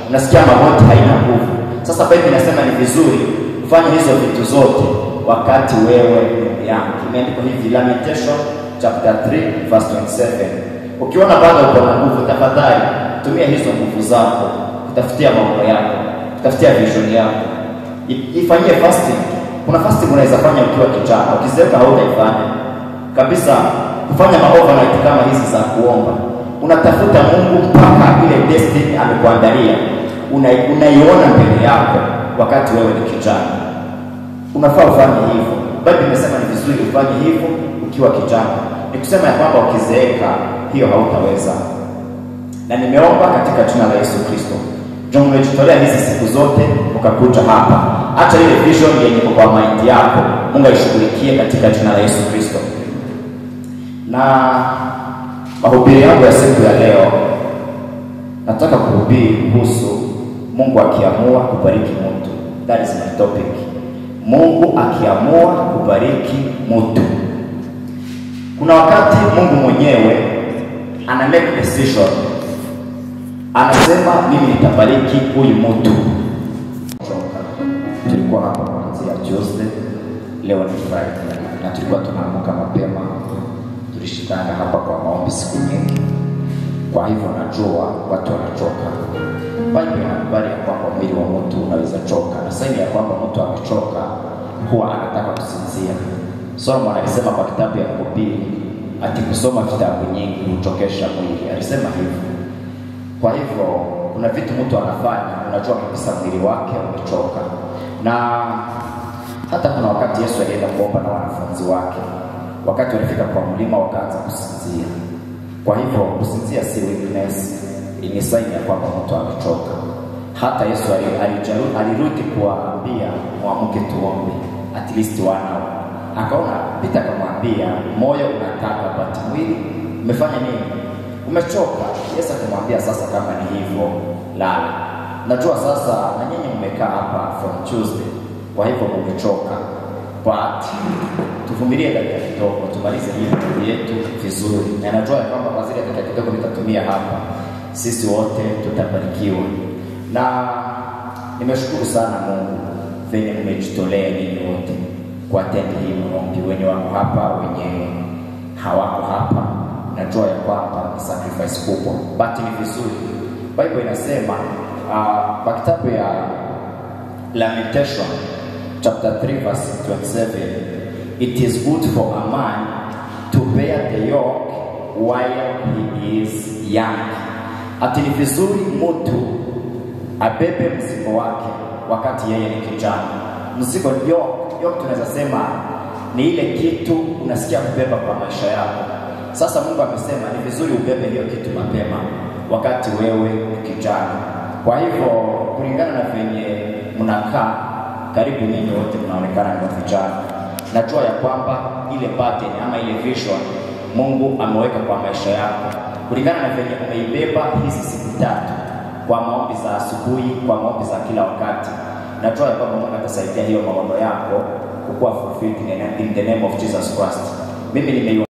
unasikia magoti haina nguvu. Sasa Biblia inasema ni vizuri kufanya hizo vitu zote wakati wewe ndugu yangu. Imeandikwa hivi Lamentation chapter 3 verse 27. Ukiona bado uko na nguvu, tafadhali tumia hizo nguvu zako kutafutia maono yako, kutafutia vision yako, I- ifanyie fasting. Kuna fasting unaweza fanya ukiwa kijana, ukizeeka hautaifanya kabisa. Kufanya maovernight kama hizi za kuomba, unatafuta Mungu mpaka ile destiny amekuandalia una- unaiona mbele yako wakati wewe ni kijana unafaa ufanye hivyo. Biblia imesema ni vizuri ufanye hivyo ukiwa kijana, ni kusema ya kwamba ukizeeka hiyo hautaweza. Na nimeomba katika jina la Yesu Kristo, ndio umejitolea hizi siku zote ukakuja hapa, hata ile vision yenye iko kwa mind yako Mungu aishughulikie katika jina la Yesu Kristo. Na mahubiri yangu ya siku ya leo nataka kuhubiri kuhusu Mungu akiamua kubariki mtu. That is my topic. Mungu akiamua kubariki mtu. Kuna wakati Mungu mwenyewe ana make decision, anasema mimi nitabariki huyu mtu. Tulikuwa hapa kuanzia Tuesday, leo ni Friday na tulikuwa tunaamka mapema, tulishikana hapa kwa maombi siku nyingi kwa hivyo najua watu wanachoka. Biblia inakubali ya kwamba mwili wa mtu unaweza choka, na saini ya kwamba mtu amechoka huwa anataka kusinzia. Solomon alisema kwa kitabu ya Mhubiri ati kusoma vitabu nyingi huchokesha mwili, alisema hivyo. Kwa hivyo kuna vitu mtu anafanya, unajua kabisa mwili wake umechoka, na hata kuna wakati Yesu alienda kuomba na wanafunzi wake, wakati walifika kwa mlima wakaanza kusinzia. Kwa hivyo kusinzia si weakness, ni saini ya kwamba mtu amechoka. Hata Yesu ali- alijaru- alirudi kuwaambia mwamke tuombe at least one hour. Akaona Pita akamwambia moyo unataka but mwili umefanya nini? Umechoka. Yesu akamwambia sasa, kama ni hivyo lala. Najua sasa na nyinyi mmekaa hapa from Tuesday, kwa hivyo mmechoka but tuvumilie dakika kidogo, tumalize hii video yetu vizuri, na najua ya kwamba kwa zile dakika kidogo nitatumia hapa, sisi wote tutabarikiwa. Na nimeshukuru sana Mungu venye mmejitolea ninyi wote kuatendi hii maombi, wenye wako hapa, wenye hawako hapa, najua ya kwamba ni sacrifice kubwa, but ni vizuri. Bible inasema uh, kwa kitabu ya Lamentation chapter 3 verse 27 it is good for a man to bear the yoke while he is young ati ni vizuri mtu abebe mzigo wake wakati yeye ni kijana mzigo yoke yoke tunaweza sema ni ile kitu unasikia kubeba kwa maisha yako sasa mungu amesema ni vizuri ubebe hiyo kitu mapema wakati wewe ni kijana kwa hivyo kulingana na venye mnakaa karibu ninyi wote mnaonekana ni vijana. Najua ya kwamba ile pattern ama ile vision Mungu ameweka kwa maisha yako kulingana na venye umeibeba hizi siku tatu kwa maombi za asubuhi, kwa maombi za kila wakati. Najua ya kwamba Mungu atasaidia hiyo maono yako kukuwa fulfilled in the name of Jesus Christ. Mimi nime